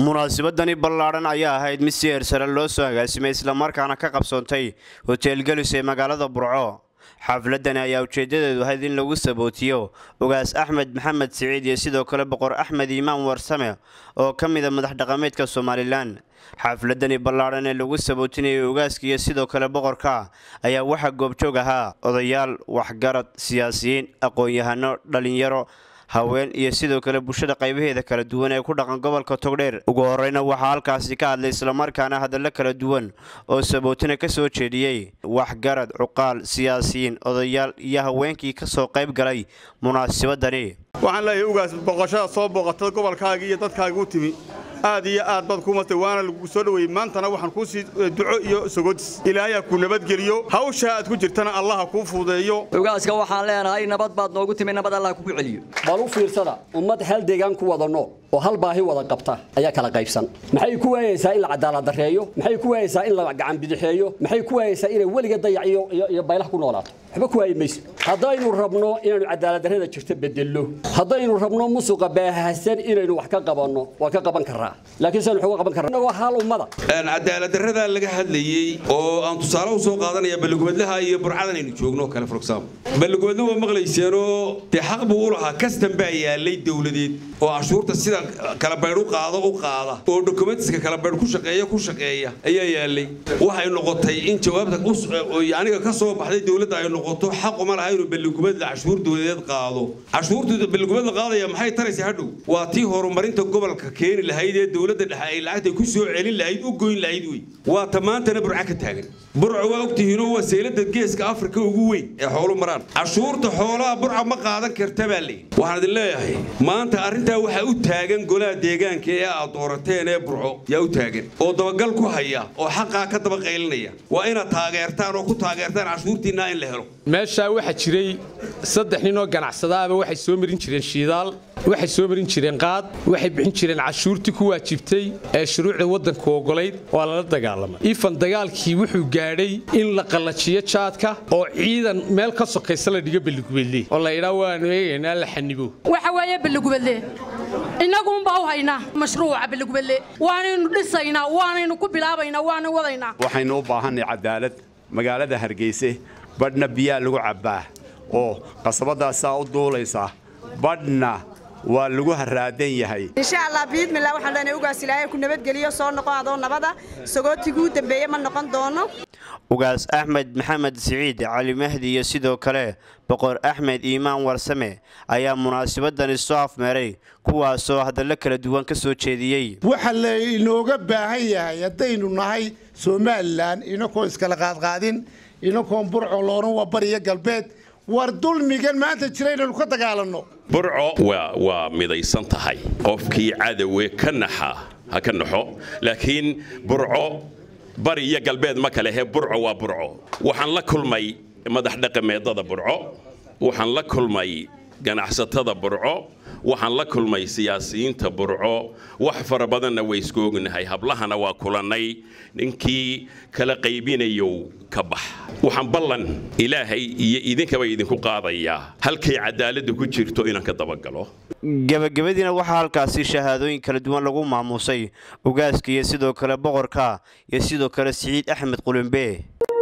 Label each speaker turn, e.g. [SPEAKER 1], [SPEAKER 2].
[SPEAKER 1] munaasabadani ballaadhan ayaa ahayd mid si heersare loo soo agaasimay islamarkaana ka qabsoontay hotel gelis ee magaalada burco xafladani ayaa ujeedadeedu ahayd in lagu sabootiyo ugaas axmed maxamed siciid iyo sidoo kale boqor axmed iimaan warsame oo ka mida madax dhaqameedka somalilan xafladani ballaadhan ee lagu sabootinayay ugaaska iyo sidoo kale boqorka ayaa waxaa goobjoog ahaa odayaal waxgarad siyaasiyiin aqoon-yahano dhalinyaro haween iyo sidoo kale bulshada qaybaheeda kala duwan ee ku dhaqan gobolka togdheer ugu horeyna waxaa halkaasi ka hadlay islamarkaana hadallo kala duwan oo sabootina ka soo jeediyey waxgarad cuqaal siyaasiyiin odayaal iyo haweenkii ka soo qayb galay munaasabadani
[SPEAKER 2] waxaan leeyahay ugaas boqoshada soo booqata gobolkaagii iyo dadkaagii u timi aad iyo aad baad ku matay waana lagu soo dhoweeyey maantana waxaan kuu sii duco iyo sogodis ilaahay ku nabadgeliyo hawsha aad ku jirtana allaha kuu fuudeeyo
[SPEAKER 3] ugaaska waxaan leenahay nabad baad noogu timi nabad allah kugu celiyo bal u fiirsada ummad hal deegaan ku wada nool oo hal baahi wada qabta ayaa kala qaybsan maxay ku waayeysaa in la cadaalad dareeyo maxay ku waayeysaa in la gacan bidixeeyo maxay ku waayeysaa inay weliga dayac iyo baylax ku noolaato waxba ku waayi mayso haddaynu rabno inaynu cadaalad darrada jirto bedello haddaynu rabno musuqa baahahsan inaynu wax ka qabanno waa ka qaban karaa laakiin saynu wax uga qaban karnaa waa hal ummada
[SPEAKER 4] cadaalad darrada laga hadlayey oo aan tusaale u soo qaadanaya balligubadlaha iyo burcadan aynu joogno kale for example balligubadla waa maqlayseenoo dee xaq buu u lahaa kastan baa yaalay dowladeed oo cashuurta sida kala baydh u qaado u qaada oo dokumentiska kala baydh ku shaqeeya ku shaqeeya ayaa yaalay waxay noqotay in jawaabta aniga ka soo baxday dowladda ay noqoto xaquma laha inuu balligubadla cashuur dowladeed qaado cashuurta balligubadla qaadaya maxay taraysa hadhow waa tii horumarinta gobolka keeni lahayd ee dowladda dhexe ay lacagta ku soo celin lahayd u goyn lahayd wey waa ta maantana burca ka taagan burca waa ogtihiinoo waa seylada geeska afrika ugu weyn ee xoolu maraan cashuurta xoolaha burca ma qaadan karta baa layidhi waxaan idin leeyahay maanta arrintaa waxaa u taagan golaha deegaanka ee aad doorateen ee burco yaa u taagan oo dabagal ku haya oo xaqaa ka daba qaylinaya waa inaad taageertaan oo ku taageertaan cashuurtiinna in la helo
[SPEAKER 5] meeshaa waxaa jiray saddex nin oo ganacsadaaba waxay soo marin jireen shiidaal waxay soo marin jireen qaad waxay bixin jireen cashuurtii ku waajibtay ee shuruucda waddanku ogolayd waa lala dagaalamay ifan dagaalkii wuxuu gaadhay in la qallajiyo jaadka oo ciidan meel ka sokaysa la dhigo balligubadle oo la idhaa waanu eegaynaa la xanibo
[SPEAKER 6] waxa weeye balligubadle innaguunbaa u haynaa mashruuca balligubadle waanaynu dhisaynaa waanaynu ku bilaabaynaa waana wadaynaa
[SPEAKER 7] waxaynu u baahanay cadaalad magaalada hargeyse badhna biyaa lagu cabbaa oo qasabadaasaa u duulaysa badhna waa lagu haraadan yahay
[SPEAKER 8] insha allah biidmillah waxaan leenahay ugaas ilaahay ku nabadgeliyo soo noqon adoo nabada sagootiguu dambeeye ma noqon doono
[SPEAKER 1] ugaas axmed maxamed siciid cali mahdi iyo sidoo kale boqor axmed iimaan warsame ayaa munaasabadani soo afmeeray kuwaasoo hadallo kala duwan ka soo jeediyey
[SPEAKER 9] waxa lainooga baahan yahay haddaynu nahay somalilan inakoon iskala qaadqaadin inakoon burco looran waa bariyo galbeed war dulmigan maanta jira inaynu ka dagaalanno
[SPEAKER 10] burco waa midaysan tahay qofkii cadowe ka naxa ha ka naxo laakiin burco bari iyo galbeed ma kalehe burco waa burco waxaan la kulmay madax dhaqameedada burco waxaan la kulmay ganacsatada burco waxaan la kulmay siyaasiyiinta burco wax fara badanna way isku ognahay hablahana waa kulannay ninkii kala qaybinayow ka bax waxaan ballan ilaahay iyo idinkaba idinku qaadayaa halkay cadaaladdu ku jirto inaan ka dabagalo
[SPEAKER 1] gebagabadiina waxaa halkaasi shahaadooyin kala duwan lagu maamuusay ugaaska iyo sidoo kale boqorka iyo sidoo kale siciid axmed qulumbe